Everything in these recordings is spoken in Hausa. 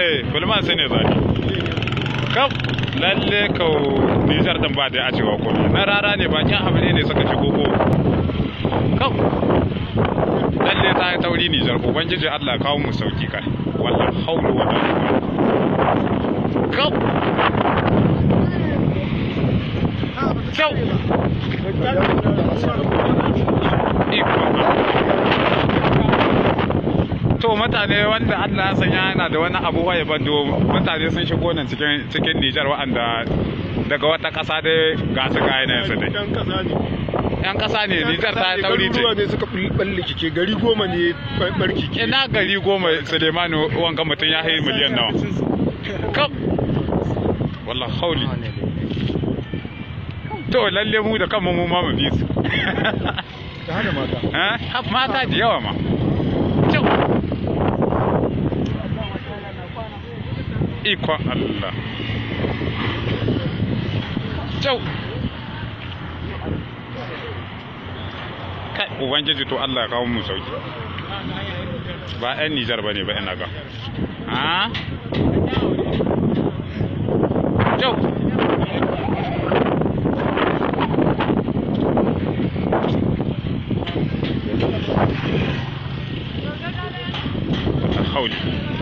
eh bulman sai ne zaki kam lalle ka Nijar din ba da a cewa ko na rara ne bakin habire ne suka shigo ko kam lalle ta yi tauri Nijar ubangiji Allah kawo mu sauki kai wallahi haulu wala kam kyau to mutane wanda Allah ya sanya yana da wani abu ya bando mutane sun shigo nan cikin cikin Nijar wa'anda daga wata ƙasa dai ga su ga yanayin su dai Yan kasa ne. yan ƙasa ne Nijar ta tauri ce Garuruwa ne suka balle kike gari goma ne barki ke. ina gari goma Sulemanu wanga mutum ya hayi miliyan nawa kam wallah hauli to lalle mu da kanmu mu ma mu bi su Da hada mata. eh mata da yawa ma kyau ikon Allah kyau kai ubangiji to Allah ya kawo mu sauki ba 'yan Nijar ba ne ba ina ga ha kyau hauli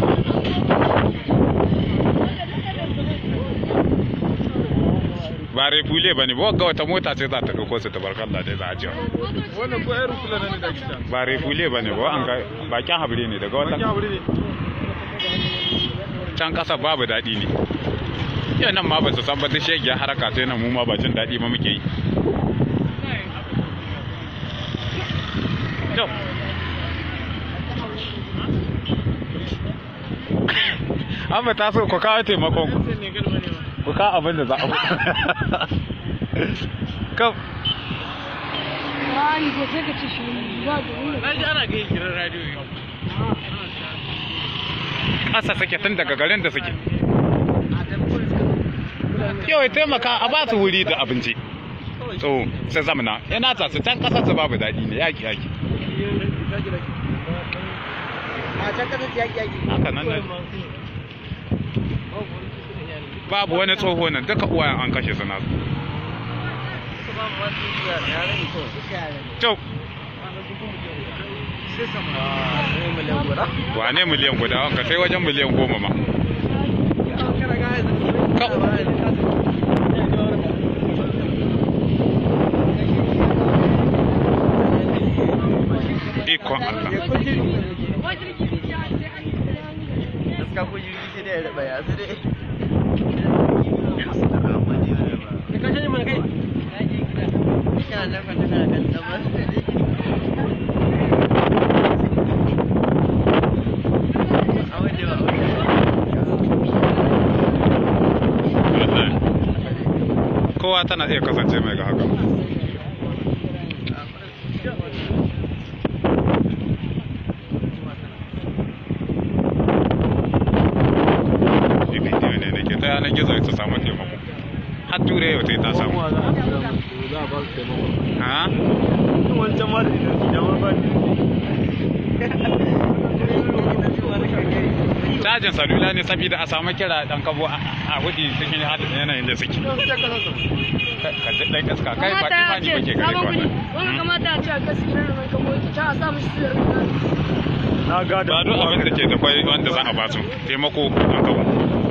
ba refule ba ne ba ga wata mota ce za ta ɗauko su tabarkalla dai za a jiwa Wannan ko irin kula ne da kita. ba refule ba ne ba an ga bakin habire ne daga Baki wata aure ne. can ƙasa babu daɗi ne yau nan ma ba su san ba duk shegiyar haraka sai nan mu ma ba jin daɗi ma muke yi to an ba ta so ku kawo taimakon ku ku kawo abin da za a kam Ai, você que te chama. Na ji ana gaya kiran radio yau. ƙasa suke tun daga garin da suke yau ya taimaka a ba su wuri da abinci so sai zamana yana ta su can ƙasar su babu daɗi ne yaƙi yaƙi A can kasar yaki yaki. haka nan ne babu wani tsoho nan duka uwayen an kashe su nasu Kyau, wane miliyan guda wanka sai wajen miliyan goma ma. Ikon Allah. Gaska ko jirgi sai dai ya raba ya sai dai. Kana nan fa tana kan tsabar. A waje ba Kowa tana iya kasance mai ga haka. Shi bidiyo ne da ke ta yanar gizo ta samu taimako. Har turai yau ta yi ta samu. Za a ba su taimako. Ha? Wancan ma da da ma ba Cajin salula ne saboda a samu kira dan kabo a a hudi cikin halin yanayin da suke. Ka ji ɗan iska kai ba imani ba ke gare ka Wani wannan. kamata a ce a gaskiya da ranka mota ta a sa mishi sirri. Na gada. Ba duk abin da ke da kwai wanda za a ba su taimako dan kabo.